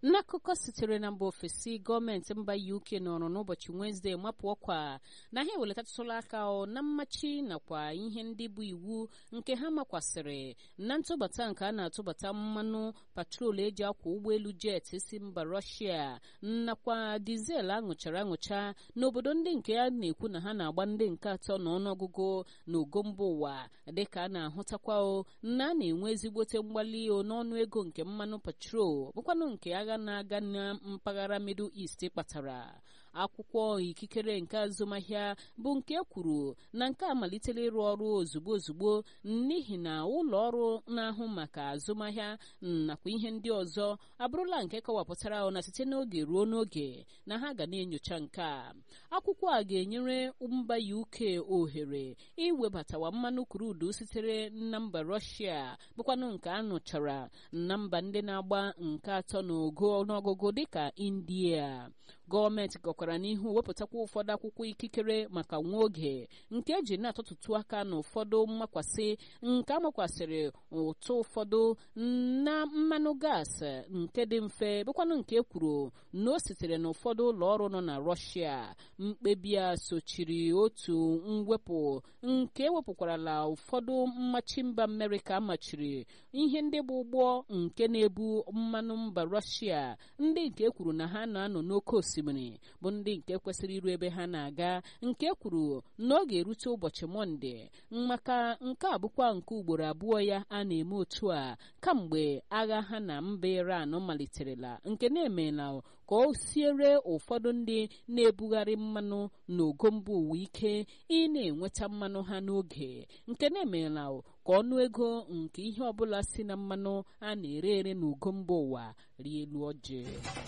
n'akụkọ sitere na mba ofesi gọọmenti mba uk nọrọ n'ụbọchị wenezdee mapụ ọkwa na ha eweletatụla aka na mmachi nakwa ihe ndị bụ iwu nke ha makwasịrị na ntụbata nke a na-atụbata mmanụ patrol eji akwa ụgbọelu jet si mba rọshia nakwa dizel aṅụchara aṅụcha n'obodo ndị nke a na-ekwu na ha na-agba ndị nke atọ n'ọnụọgụgụ n'ogo mba ụwa dịka a na-ahụtakwa na a na-enwe ezigbote mgbali n'ọnụ ego nke mmanụ patrol bụkwanụ nke agha na-aga na mpaghara middle east kpatara akwụkwọ ikikere nke azụmahịa bụ nke kwuru na nke a malitela ịrụ ọrụ ozugbo ozugbo n'ihi na ụlọ ọrụ na-ahụ maka azụmahịa nakwa ihe ndị ọzọ abụrụla nke kọwapụtara na site n'oge ruo n'oge na ha ga na-enyocha nke a akwụkwọ a ga-enyere mba UK ohere iwebatawa mmanụ krudu sitere na mba Russia bụkwanụ nke a nụchara na mba ndị na-agba nke atọ n'ogo ọnụọgụgụ dịka India gọọmenti gakwara n'ihu wepụtakwa ụfọdụ akwụkwọ ikikere maka nwa oge nke eji na-atụtụtụ aka na ụfọdụ mmakwasị nke amakwasịrị ụtụ ụfọdụ na mmanụ gaasị nke dị mfe bụkwanụ nke kwuru na o sitere na ụfọdụ ụlọ ọrụ nọ na rọshia mkpebi a sochiri otu mwepụ nke ewepụkwarala ụfọdụ mmachi mba amerịka machiri ihe ndị bụ ụgbọ nke na-ebu mmanụ mba rọshia ndị nke kwuru na ha na-anọ n'oké osimiri bụ ndị nke kwesịrị iru ebe ha na-aga nke kwuru na ọ ga-erute ụbọchị mọnde maka nke a bụkwa nke ugboro abụọ ya a na-eme otu a kamgbe agha ha na mba iran maliterela nke na-emela ka o siere ụfọdụ ndị na-ebugharị mmanụ n'ogo mba ụwa ike ị na-enweta mmanụ ha n'oge nke na-emela ka ọnụ ego nke ihe ọbụla si na mmanụ a na-ere ere n'ugo mba ụwa rie elu ọjị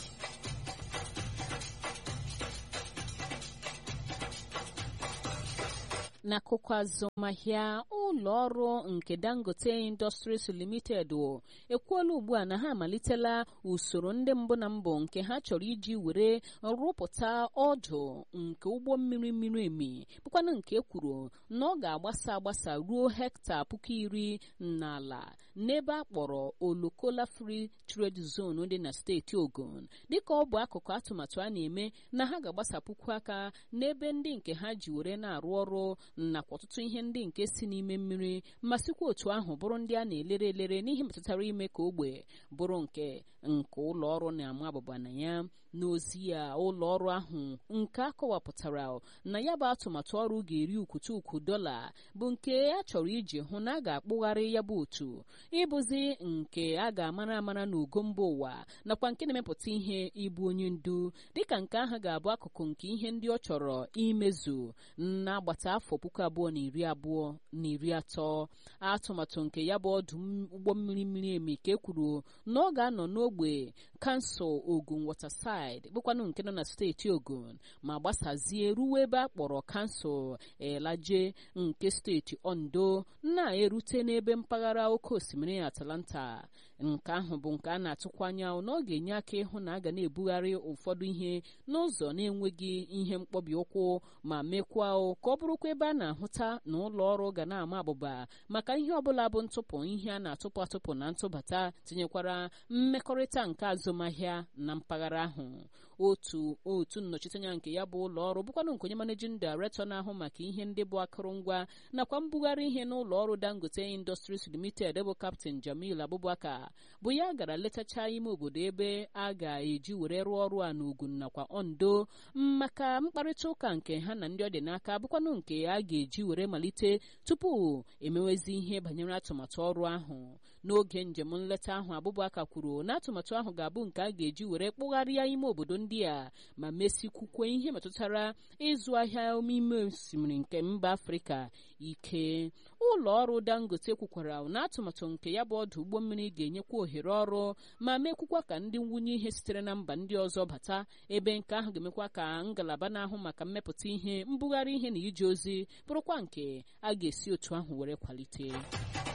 n'akụkọ azụmahịa ụlọ ọrụ nke dangote industries limited ekwuola ugbu a na ha amalitela usoro ndị mbụ na mbụ nke ha chọrọ iji were rụpụta ọdụ nke ụgbọ mmiri mmiri emi bụkwanụ nke kwuru na ọ ga-agbasa agbasa ruo hekta puku iri n'ala n'ebe a kpọrọ olokola free trade zone dị na steeti ogun dịka ọ bụ akụkụ atụmatụ a na-eme na ha ga-agbasapụkwu aka n'ebe ndị nke ha ji were na-arụ ọrụ nakwa ọtụtụ ihe ndị nke si n'ime mmiri ma sikwa otu ahụ bụrụ ndị a na-elere elere n'ihe metụtara ime ka ogbe bụrụ nke nke ụlọ ọrụ na-ama abụba na ya n'ozi ya ụlọ ọrụ ahụ nke a kọwapụtara na ya bụ atụmatụ ọrụ ga-eri ukwutu ukwu dọla bụ nke a chọrọ iji hụ na a ga-akpụgharị ya bụ otu ịbụzi nke a ga-amara amara n'ugo mba ụwa nakwa nke na-emepụta ihe ịbụ onye ndu dịka nke ahụ ga-abụ akụkụ nke ihe ndị ọ chọrọ imezu na-agbata afọ puku abụọ na iri abụọ na iri atọ atụmatụ nke ya bụ ọdụ ụgbọ mmiri mmiri emi ka e kwuru na ọ ga-anọ n'ogbe kansụl ogun waterside bụkwanụ nke nọ na steeti ogun ma gbasazie ruo ebe a kpọrọ kansụl elaje nke steeti ondo na-erute n'ebe mpaghara oke osimiri atlanta nke ahụ bụ nke a na-atụkwa anya na ọ ga-enye aka ịhụ na a ga na-ebugharị ụfọdụ ihe n'ụzọ na-enweghị ihe mkpọbi ụkwụ ma mekwa ka ọ bụrụkwa ebe a na-ahụta na ụlọ ọrụ ga na-ama abụba maka ihe ọbụla bụ ntụpụ ihe a na-atụpụ atụpụ na ntụbata tinyekwara mmekọrịta nke azụmahịa na mpaghara ahụ otu otu nnọchiteanya nke ya bụ ụlọ ọrụ bụkwanụ nke onye manejin director na-ahụ maka ihe ndị bụ akụrụngwa nakwa mbugharị ihe n'ụlọ ọrụ dangote industries limited bụ captain jamil abubakar bụ ya gara letacha ime obodo ebe a ga-eji were rụọ ọrụ a n'ugwu nakwa ondo maka mkparịta ụka nke ha na ndị ọ dị n'aka bụkwanụ nke a ga-eji were malite tupu emewezi ihe banyere atụmatụ ọrụ ahụ n'oge njem nleta ahụ abụbaka kwuru na atụmatụ ahụ ga-abụ nke a ga-eji were kpụgharịa ime obodo ndị a ma mesikwukwe ihe metụtara ịzụ ahịa ime osimiri nke mba afrịka ike ụlọ ọrụ dangote kwukwara na atụmatụ nke ya bụ ọdụ ụgbọ mmiri ga-enyekwa ohere ọrụ ma mekwukwa ka ndị nwunye ihe sitere na mba ndị ọzọ bata ebe nke ahụ ga-emekwa ka ngalaba na-ahụ maka mmepụta ihe mbugharị ihe na ije ozi bụrụkwa nke a ga-esi otu ahụ were kwalite